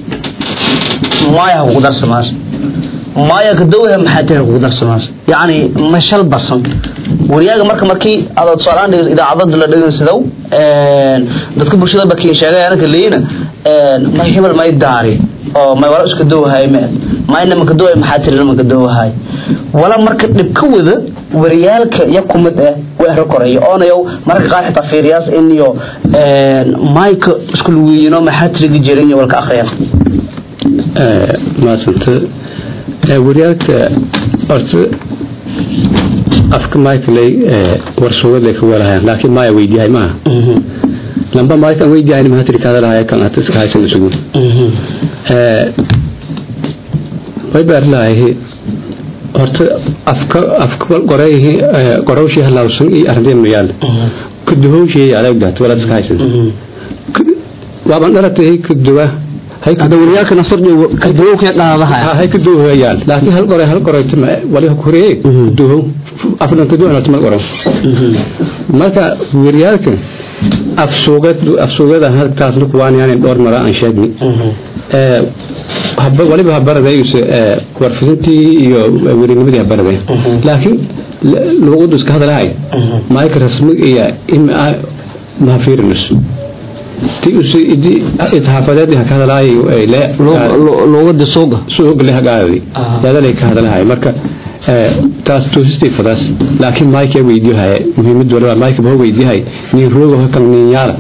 maya kugu darsamaas maya ka dowha maxaa tiriya kugu darsamaas yacni mashal basan wariyaaga marka markii aad tusaaleaan dhegeyso idaacadada la dhegeysadow dadka bulshada bakiin sheegay anaka leeyina may hebel may daari oo may wala iska dowhay me mayna maka dowhay maxaa tiri maka dowhay wala marka dhib ka wada wariyaalka iyo kumid ah weero koreeyo oonayow mararka qaar xitaa fiiriyaas in iyo mike isku lugiyiino maxaa tirigi jirin iyo walka akhriyaan maasanta wariyaalka horta afka mikeley warsuugadlay ka walahayaan laakiin maya weydiyahay maaha lamba mike aan weydiyahayn maxaa tiri kaada lahaya kan hata iska haysan isugu way baar lahayahi horta afka afka qorayhi qorowshii halawsan iyo arday mayaal kuduhowshii adag daat wala iska haysan waaban dhalatay kuduwa hay hada wariyaalka nasarjo kaduwow ka qaadaha hay kuduhayaan laakiin hal qoray hal qoray tuma wali koree kuduhow afnan kuduwa tuma qoro marka wariyaalka afsuugad afsuugada halkaas ku waan yani dhowr mara aan sheegni ee habba waliba habaradayuse warfisintii iyo werinimadii habaraday laakiin luuqadu iska hadalahay maayka rasmi iyo ima mahafirinus ti usi idi isxaafadeed ka hadalahay luuqada suuga suuga le hagaadi yadalay ka hadalahay marka taas toosistay fadaas laakiin mike yaa weydiyahay muhiimad waliba mike baa weydiyahay nin roogo kan nin yaala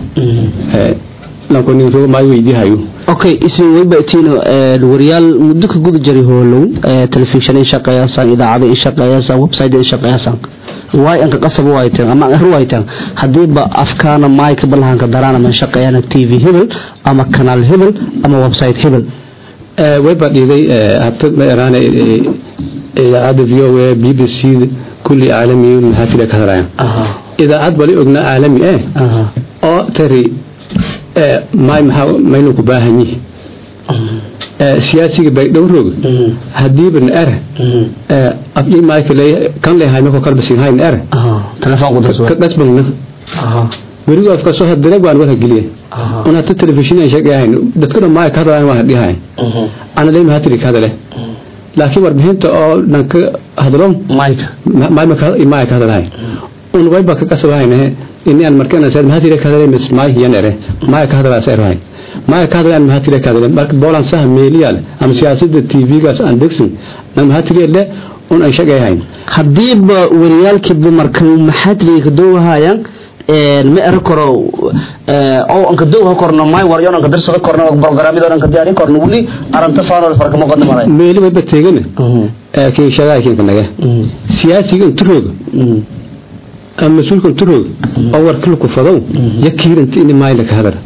lanko nin roogo maa weydiyahayo okay isin wayba tiino wariyaal muddo ka guda jiray hoolow telefishan in shaqeeyasaan idaacada in shaqeeyasaan website in shaqeeyasaan waay anka qasab u hayteen ama an u hayteen hadiiba afkaana mike balahanka daraan ama shaqeeyana tv hebel ama kanaal hebel ama website hebel wayba dhiiday habta maeraane idaacadda v o a b b c kulli caalami maxaa tira ka hadlayan idaacad wali ogna caalami eh oo tari may maxaa maynu ku baahan yihi siyaasiga baydhowroog hadiiba na er abyi mayka le kan lehay mako kalbasin hayn er ka dhasbagna werigo afkasoo hadira waan wara geliye un hata telefishin aan sheegahayn dadkuna maay ka hadlayan waan hadhihayn ana le maxaa tiri ka hadale laakiin warbixinta oo dhanka hadlo maay ka hadalahay un wayba ka kasabahaynahe ini aan markana said maxaa tiri ka hadale mis maay hiyan ere maay ka hadalaa seerhayn maay ka hadalaan maxaa tiri ka hadale marka boolan saha meeliyaal ama siyaasada tv-gaas aan degsin na maxaa tiri le un aan sheegahayn hadiiba wariyaalkiiba marka maxaa tiri ka dowahayaan ma ero karo oo anka dowha korno may waryo anka darsada korno programmada anka diyaari korno wali aranta faano farka ma qadna maray meeli wayba teegana kii shaqaa kii naga siyaasiga inturoog ama mas-uulka inturoog oo warkala ku fadow yakiiranta in maayla ka hadal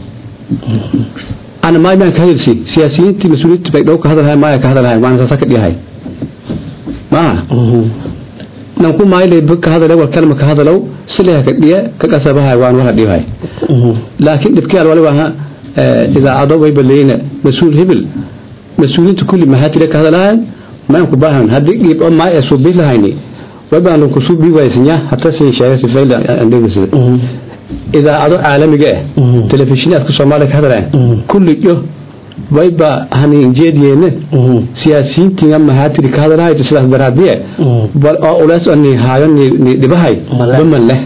ana maay baan ka hadalsi siyaasiyiintii mas-uuliyiintii bay dhow ka hadalhay maaya ka hadalhay waan saasa ka dhihay maaha nanku maayle ka hadale war kalma ka hadalow sileha ka dhiya ka qasabahay waan wala dhihay laakiin dhibkiyaal waliba ha idaacado wayba leeyna mas-uul hebel mas-uuliyiinta kulli maxaa tira ka hadalahayan maan ku baahan haddii dhiib oo maay soo bii lahayni waybaan lanku suu bii waaysinya hata sin sheega sifayl andhegisida idaacado caalamiga ah telefishinaadka soomaaliya ka hadalayan kulli yo wayba haninjeediyeene siyaasiyiintiga maxaa tiri ka hadalahayto sidaas daraadiye bal oo ulees ni haayo ni dhibahay baman leh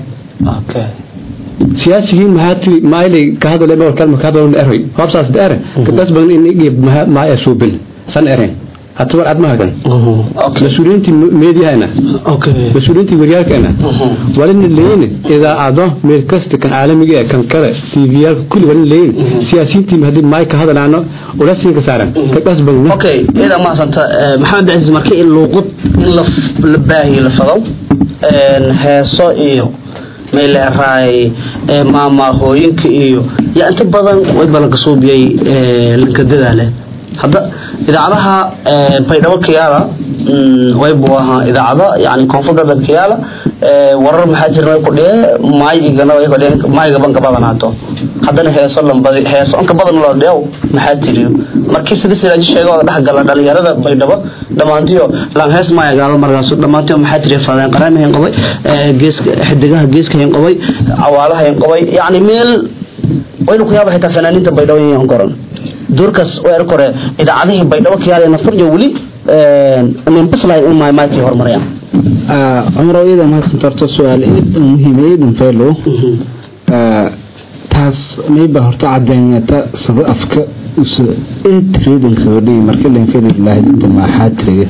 siyaasigiin maxaa tiri maayli ka hadale mawar kalma ka hadalo eroy hoobsaas dheere kadas badan in igib maaya suubil san eren hata war admaha kan mas-uuliyiintii meediyahana mas-uuliyiintii waryaalkana walina leeyne idaacado meel kasta kan caalamiga ee kan kale tviyaalka kulli walina leeyne siyaasiyiintii hadii maay ka hadalaano ulasin ka saaran ka qasbagna okay ida maasanta maxamed aziz marka in luuqad in la baahiyo la fado heeso iyo meeleeraay maamahooyinka iyo yaa inta badan way balanka suubiyay lanka dadaale hadda idaacadaha baydhabo kayaala way buu ahaa idaacada yani koonfur galbeed kayaala warar maxaa jirna way kudhiye maayigana way kudhiye maayiga banka badanaato haddana heeso lambadi heeso anka badan loo dhiyaw maxaa tiriyo markii sida siraaji sheega oo dhex gala dhalinyarada baydhabo dhammaantiyo laan hees maaya gaado markaas dhammaantiyo maxaa tiriya fadeen qaraamahayn qabay geeska xidigaha geeskahayn qabay cawaalahayn qabay yani meel waynu ku yaaba xitaa fanaaniinta baydhabo yan koran doorkaas oo er kore idaacadihii baydhabo kayaal nafurjo weli nimbislahay in maaymaykii horumarayaan cumar iyada mahadsan tarto su-aal eedan muhiimayeedan feelo taas mayba horta cadeynata sida afka trading gabadhii marka lankadib lahayd maxaa tiriga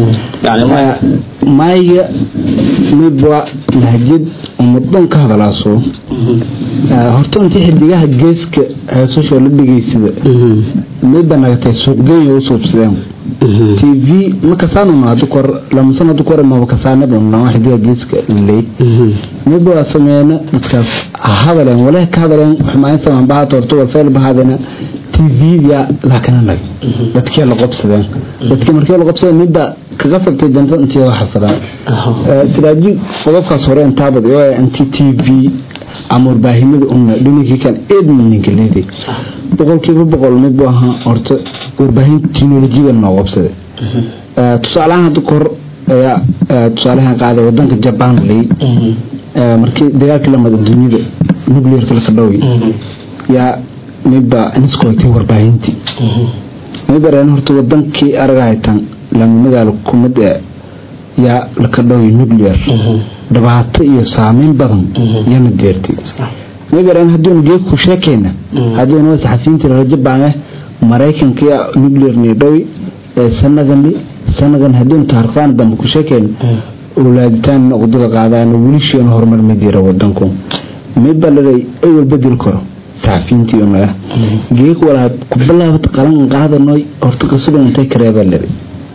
maayga midba lahjid umadon ka hadalaaso horta intii xidigaha geeska heesasho la dhegeysada midba nagatay suuqgeenya u suubsadeen tv makasaanuna hadu kor lamasan hadu kore maba kasaanaba xidiga geeska ley midba waa sameeyna dadkaas hadaleen walahi ka hadaleen xumaan samaan bahaata horta waa feel bahaadena tvga laakana nag dadkii la qobsadeen dadkii markii la qobsadeen midba kaga sabtay janta intii waa xafadaan sidaaji qodobkaas hore intaabad oo anti tv ama warbaahimada una dhinankii kan edmonninka leeday boqolkiiba boqol mid buu ahaa horta warbaahin teknolojiyada noo qobsaday tusaalahaan hadda kor ayaa tusaalahan qaaday wadanka jaban lay markii dagaalkii lamada dunida nuclearka laka dhoway yaa midba niskootay warbaahintii midareen horta wadankii aragahaytan lama magaalo kumid ee yaa laka dhoway nuclear dhibaato iyo saameyn badan yana geertay midareen haddiinu geegku sheekayna haddiinu saxafiyiintii rajo baane maraykanka nuclear nii dhowi ee sanadan sanadan haddiinu taarikhdan dambe ku sheekayna owlaaditaan wadada qaadaan wilishiina horumar ma jira wadanku midba laday awal bedel karo saxafiyiintii unaga geeg walaa ku bilaabata qalan qaadanoy horta qasada intay kareebaa leeday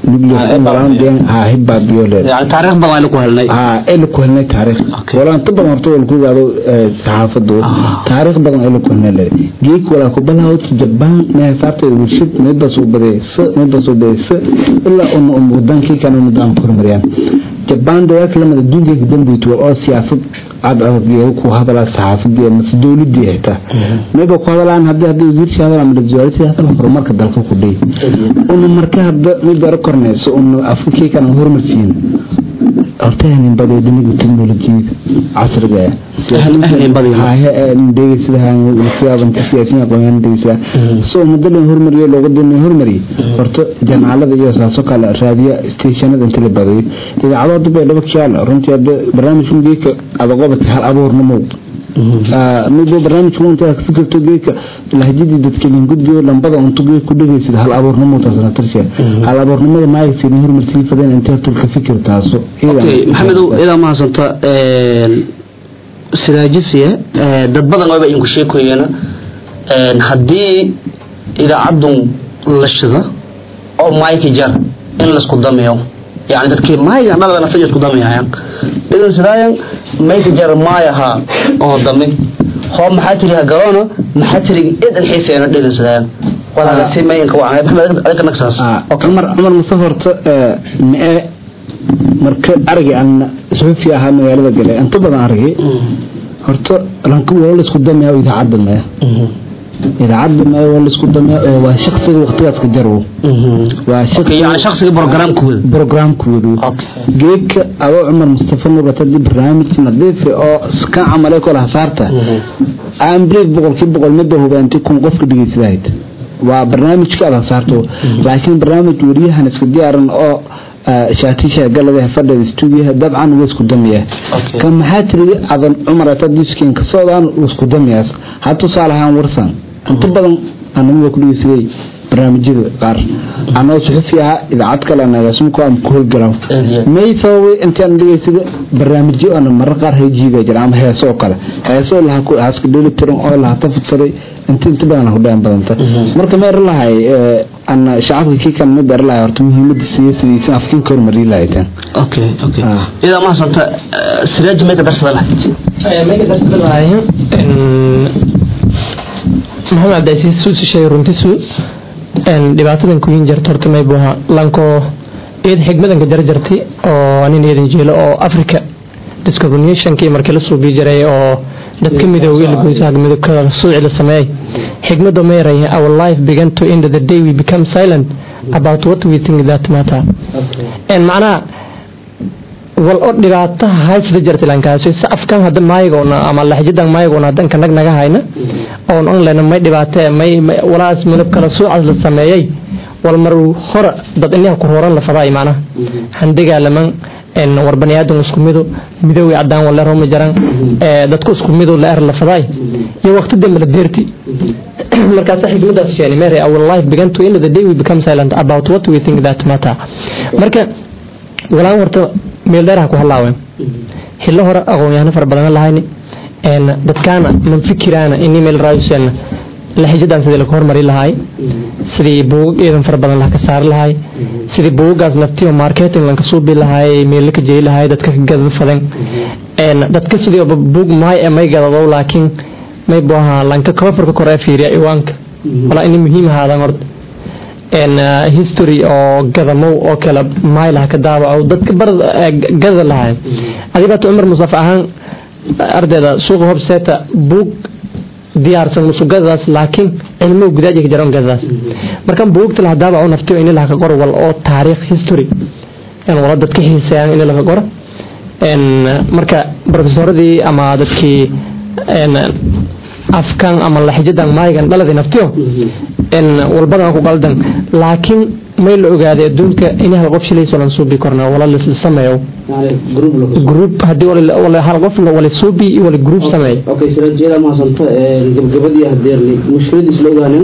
hibaabiyo taariikh badan aynu ku helnay ayla ku helnay taariikh walaa inta badan horta wal ku gaado saxaafadu taariikh badan ayla ku helnay leeday geeg walaa ku bilaabata jabaan mee saarteeda warshad meedbaa soo badaysa meedbaa soo badaysa ilaa una um wadankii kana nidaam horumariyaan jabaan dagaalka lamada adduunka dambeeyay oo siyaasad aad adag ku hadalaa saxaafadii mase dowladii xitaa mayba ku hadalaan hadii hadii wasiirkii hadal ama wasaaradii hadal horumarka dalka ku dhey una marka hadda mid bara korneyso una afrikii kana horumarsiin horta hanin baday dhinaga teknolojiyada casriga so madalan hormariyo loogadana hormariye horta janaalada iyo saaso kale raadiya stationada inta la badayo idaacado hadda bay dhaba kiyaala runtii hadda barnaamijkan geeka adaqobata hal abuurnimo midba barnaamijku inta ka fikirto geeka lahjadii dadka gudbiyo lambada untu geek ku dhegeysid hal abuurnimo taasna tarshe hal abuurnimada maayagsi hormarsii fadeen inta horta ka fikir taaso maxamedow idaa mahadsanta sidaajisiya dad badan wayba idinku sheekoyeena haddii idaacadun la shida oo mayki jar in laisku damiyo yani dadkii mayga dhalada nafta isku damiyayan idan sidaayan mayki jar maayaha oo dami hoo maxaa tiri ha garoona maxaa tiri idan xiiseena dhidan sidaayan walaagasi mayinka waa maxamed adinka nagsaas cumar cumar mustafa horta mee marka aragii aan suxufi ahaa magaalada galay inta badan aragay horta lanka waa laisku damiyaa idaacadda maya idaacadda maya waa laisku damiyaa waa shaksiga waqtigaas ka jarwo waa yani shaksiga programkooda programkoodu geedka adoo cumar mustafa nugat hadii barnaamij nadiifi oo ka camalay kole hasaarta aanbreed boqolkii boqol midda hubaanti kun qofka dhegeysadahayt waa barnaamijka aad hasaarto laakiin barnaamij wariyahan iska diyaaran oo shaatisha galada fadhida stuudiyaha dabcan wuu isku damiyaa kan maxaa tiri adan cumar atadiiskin ka socdaan wuu isku damiyaas ha tusaale ahaan warsan inta badan anamada ku dhegeysaday barnaamijyada qaar anoo suxufi ahaa idaacad kale nagaasmuko aan ku howlgalaw may sababay intaan dhegeysada barnaamijyo ana marar qaar hayjiiga jira ama heeso oo kale heeso lahaska dheeli tiran oo laha tafadsaday inta inta badan hudhaan badanta marka ma er lahay ana shacabka kii kan ma ber lahay horta muhiimada siyaasadiisa afkiinka horumariyi lahaytaan okay okay idaa mahasanta siraaji may ka darsada lahayd may ka darsada lahay maxamed cabdicasiis suusi sheegay runtisu dhibaatadan kuyin jarta horta may buha lanko eed xigmadanka jarjartay oo nin eedan jeelo oo africa discriminationkii markii la suubii jiray oo dadka midoobay la goysaha midabkada suuci la sameeyay xigmadu ma yaray our life began to end the day we become silent about what we think that matter en macnaha wal oo dhibaataha haysada jirta lankaasi sa afkan hadda maaygoona ama laxjidan maaygoona hadan kanag naga hayna oon online may dhibaatee may walaas midab kala suucas la sameeyay wal mar hore dad inaha ku horan la faday macnaha handigaa laman war baniaadan isku mido midowii cadaan waleero ma jaran dadku isku mido la er la faday iyo waqti dambe la deerti markaas xikmadaas sheeni mary our life began to end the day we become silent about what we think that matter marka walaan horta meel dheer ha ku halaawen xillo hore aqoon-yahano fara badan lahayni een dadkaana man fikiraana ini meel raayusen laxijadan sidii laga hormari lahaay sidii buugag iidan fara badan laha ka saari lahaay sidii buugagaas naftiyo marketing lanka suubi lahaay meel ka jeyi lahaay dadka ka gadad fadan een dadka sidii oba buug maay ee may gadadow laakiin may buu ahaa lanka coverka kore ee fiiriya iwaanka walaa ini muhiim ahaadan horta een history oo gadamow oo kale maay laha ka daawaco dadka bar gada lahaay adibaata cumar musaf ahaan ardayda suuqa hobseeta buug diyaarsan musugadaas laakiin cilmo gudaaji ka jaran gadaas markan buugta la daabaco naftiyo in la ka qoro wal oo taariikh history in wala dadka xiiseeyaan in la ka qoro een marka professoradii ama dadkii een afkan ama laxijadan maayigan dhaladii naftiyo in walbadan ku qaldan laakiin may la ogaaday adduunka in hal qof shilayso lan suubi korna wala la sameeyo group hadii wala wala hal qof la wala suubi iyo wala group sameeyo okay siraajiyada ma santo gabgabadii hadeerni mushkiladiis la ogaanin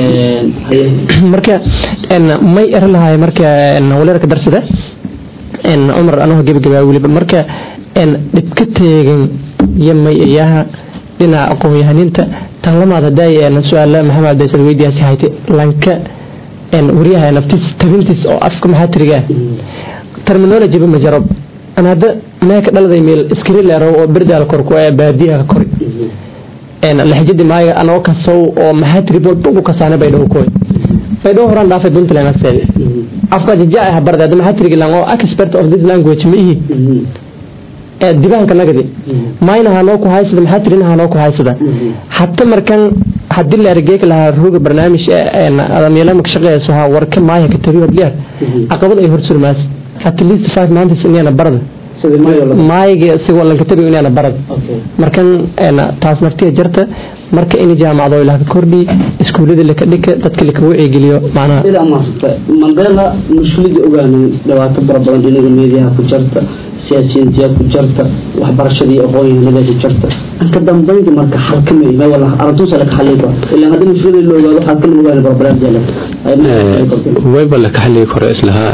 marka in may er lahay marka in wala ka darsada in umar anahu gabgabaa waliba marka in dhibka teegan yamay iyaha dhinaca aqoon-yahaninta tan lamaad haday su-aala maxamed baysad weydiyaasi hayte lanka wariyaha naftiis tabintiis oo afka maxaatiriga terminology ma jaro an hadda meeka dhaladay meel skrileero oo berdaal korku ee baadiyaha kori laxijadi maaga anoo kasow oo maxaatiri walba kasaane baydhow koy baydhow horaan dhaafay puntland asteed afka jajaaca habarda hadda maxaatirigi lang oo expert of this language ma ihi dibaanka nagadi mayna hanoo ku haysada maxaa tirin hanoo ku haysada hata markan hadii la argeek lahaa ruuga barnaamij adamyeelama ka shaqeeyso ha warka maaya ka tabi hodliyaar caqabad ay horsurmaas at least five months inayna barada maayiga si walanka tabi inayna barada markan taas naftiya jarta marka in jaamacado ilaha ka kordhi iskuullada laka dhika dadka laka wacigeliyo macnaha ida maasata mandela mushkilada ogaanin dhibaato fara badan inaga meediyaha ku jarta siyaasiyiintiya ku jarta waxbarashadii aqoon-yahanada ku jarta ka dambeynta marka xalkamay ma wala arrintuusa laka xallin karo ilaa haddii mushkilada la ogaado xalkan ogaani barbaraarjeela wayba la ka xalligi karo islahaa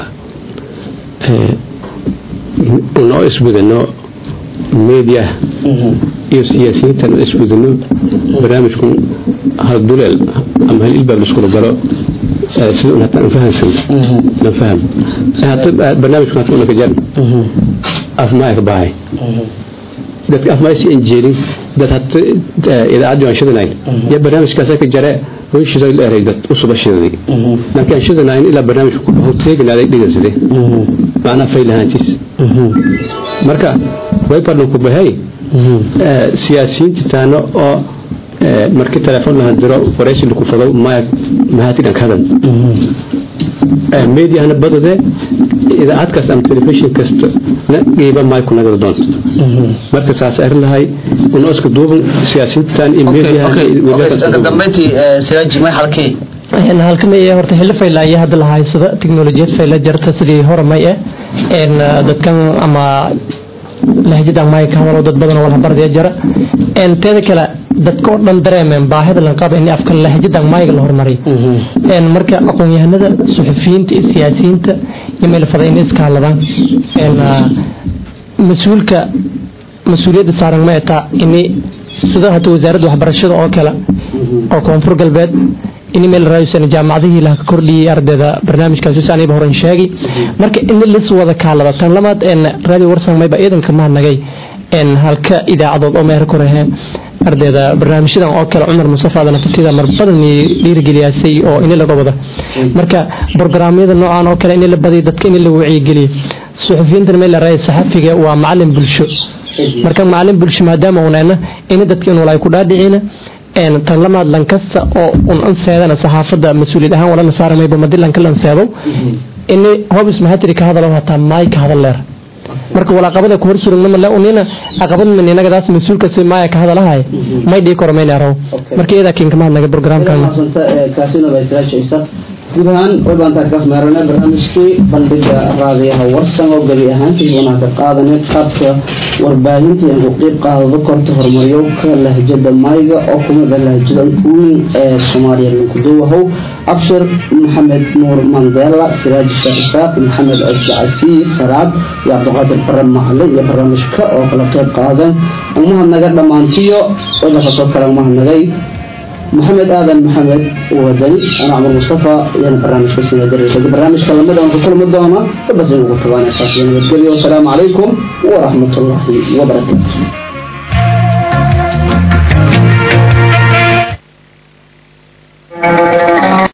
noo isbudano media iyo siyaasiyiintan isbudano barnaamijku hal duleel ama hal ilbaab laskula galo sida un hataa anfahansan lan faham hata barnaamijku hata unaka jar afmaaya ka bahay dadka afmaaya si anjeelin dad hata idaacaddi aan shidanayn ya barnaamijkaasa ka jare hooyishiisa la eray dad usuba shidaday laakiin aan shidanayn ilaa barnaamijku ku dhaho teeganaaday dhigaside macnaa faylahaantiis marka way barnan ku bahay siyaasiyiinta taano oo markii telefoon lahan diro waraysi laku fado maya mahatidan ka hadal mediahana badade idaacad kasta ama telefishin kasta na qiiba maay ku nagada doonto marka saas ari lahay una iska duuban siyaasiyiintan iyo mediaha dambeyntii siraaji may halkii halka may horta xilli fayla iyo hadda la haysada tiknolojiyad fayla jarta sidii hore may eh dadkan ama lahjadan may ka hadalo dad badan wala bardaya jara teeda kale dadka oo dhan dareemeen baahida lan qaba in afka lahjadan mayga la hormariyo marka aqoon-yahanada suxufiyiinta iyo siyaasiyiinta iyo meel faday inay iska hadladaan mas-uulka mas-uuliyadda saaran ma etaa ini sida hata wasaaradda waxbarashada oo kale oo koonfur galbeed in meel raayusan jaamacadihii laha ka kordhiyey ardayda barnaamijkaasi si aniba horan sheegi marka in lis wada kaalada tan lamaad radio warsan mayba ciidanka mahadnagay halka idaacadood oo meher korehe ardayda barnaamijyadan oo kale cumar mustafa nafatida mar badan dhiirigeliyaasay oo in laga wada marka brograamyada noocan oo kale in la badiyo dadka in la wacyigeliyo suxufiyiintan meel la raaya saxafiga waa macalin bulsho marka macalin bulsho maadaama unayna in dadka in walay ku dhaadhicina tan lamaad lankasta oo un anseedana saxaafada mas-uuliyad ahaan walana saaramayba madi lanka lanseedo ini hobis mahatiri ka hadalo hataa maay ka hadal leer marka walaaqabada ku horsurugnamale unina aqabad min inagadaas mas-uulka si maaya ka hadalahay may dhii koro mayna araw marka iyadaa kinkama hadnaga programkan kaasina bay siraajaysa guud ahaan waybaantaa kaas meerane barnaamijkii bandhiga raadiyaha warsan oo gebi ahaantii wanaa ka qaadanay qaabka warbaahinta in ku qiib qaadado korta horumaryowka lahjada mayga oo kumida lahjada weyn ee soomaaliya lankuduwahow abshir maxamed nuur mandela siraaj sheekh isaaq maxamed cusdi casiis saraad iyo cabdiqaadir bare macalin iyo barnaamijka oo kala qeyb qaadan umahadnaga dhammaantiyo wadakasoo kale umahadnagay محمد آدم محمد ودني أنا عمر مصطفى يعني برنامج كسينا دري برنامج كلمة أنا كل مدة بس نقول طبعا أساسا والسلام عليكم ورحمة الله وبركاته